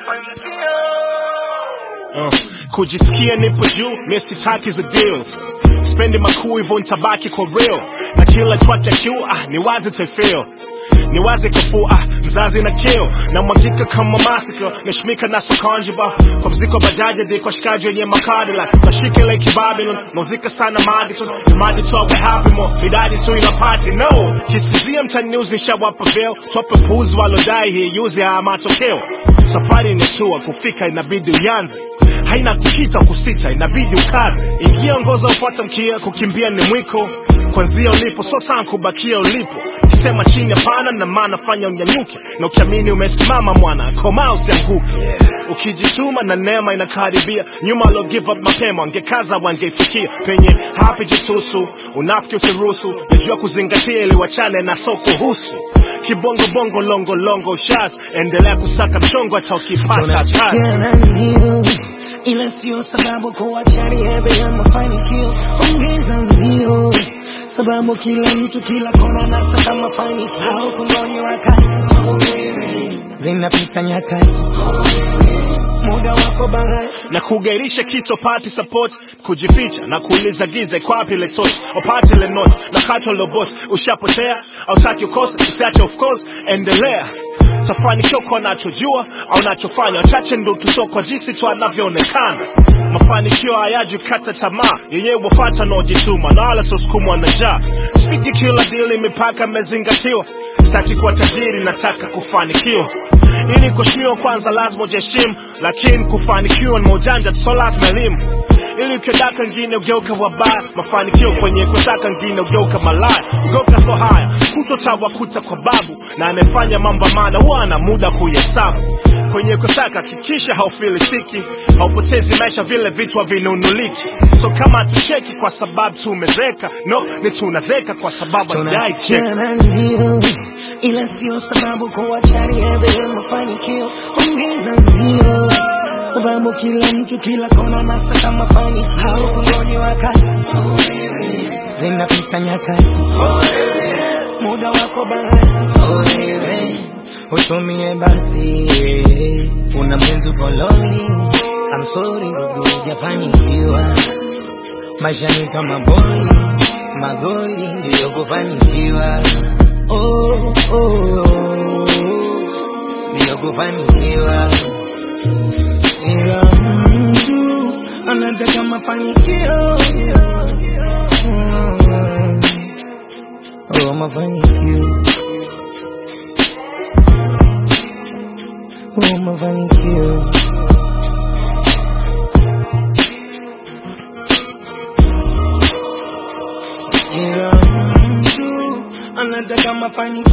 Uh, kujisikia nipo juu mie sitaki za deals spendi makuu hivyo ntabaki kwa real na kila track ya Q ah, ni wazi taifeel ni wazi kafu ah, mzazi na kill na mwagika kama massacre nashmika na sokanjiba kwa mziko bajaji di kwa shikaji wenye makadi like nashike like Babylon nauzika sana magiton madi tu awe happy mo midadi tu ina party no kisizia mtani news nishawapa veil tope puzi walodai hii yuzi haya matokeo safari ni tua kufika inabidi uyanze haina kukita kusita inabidi ukaze ingia ngoza ufuata mkia kukimbia ni mwiko kwanzia ulipo so sana kubakia ulipo ukisema chini hapana na maana fanya unyanyuke na ukiamini umesimama mwana koma usianguke ukijituma na neema inakaribia nyuma alo give up mapema wangekaza wangeifikia penye hapi jitusu unafiki usiruhusu najua kuzingatia ili wachane na soko husu kibongo bongo longo longo shas endelea kusaka mchongo hata ukipata kazi Tunachukiana ndio, ila sio sababu kuacha riadha ya mafanikio. Ongeza mbio, sababu kila mtu kila kona nasaka mafanikio. Ukongoni wakati zinapita nyakati, muda wako bahati na kugairisha kiso pati support kujificha na kuuliza giza iko wapi ile torch upate ile note na kato lo boss ushapotea au taki ukose usiache of course endelea tafanikiwa kwa nachojua au nachofanya wachache ndo tuso kwa jinsi tu anavyoonekana mafanikio hayaji kata tamaa yenyewe wafata naojituma na wala sosukumwa na njaa spidi kila dili mipaka imezingatiwa sitaki kuwa tajiri nataka kufanikiwa ili kuheshimiwa kwanza lazima ujiheshimu lakini kufanikiwa ni maujanja so lazima elimu ili ukiodaka ngine ugeuka wabaya mafanikio kwenye kutaka ngine ugeuka malaya ugeuka so haya kutotawakuta kwa babu na amefanya mambo maana huwa ana muda kuhesabu kwenye kusaka hakikisha haufilisiki haupotezi maisha vile vitu havinunuliki so kama tucheki kwa sababu tumezeka no ni tunazeka kwa sababu hatujai cheka tunachukiana ndio, ila sio sababu kuacha riadha ya mafanikio. Ongeza mbio, sababu kila mtu kila kona nasaka mafanikio. Ukongoni wakati zinapita nyakati, muda wako bahati utumie basi, una mwenzi koloni. I'm sorry ndugu, hujafanikiwa maisha ni kama boli, magoli ndiyo kufanikiwa. Oh, oh, oh, ndiyo kufanikiwa, ila mtu anataka mafanikio Mm, oh, mafanikio oh, mafanikio ila mtu anataka mafanikio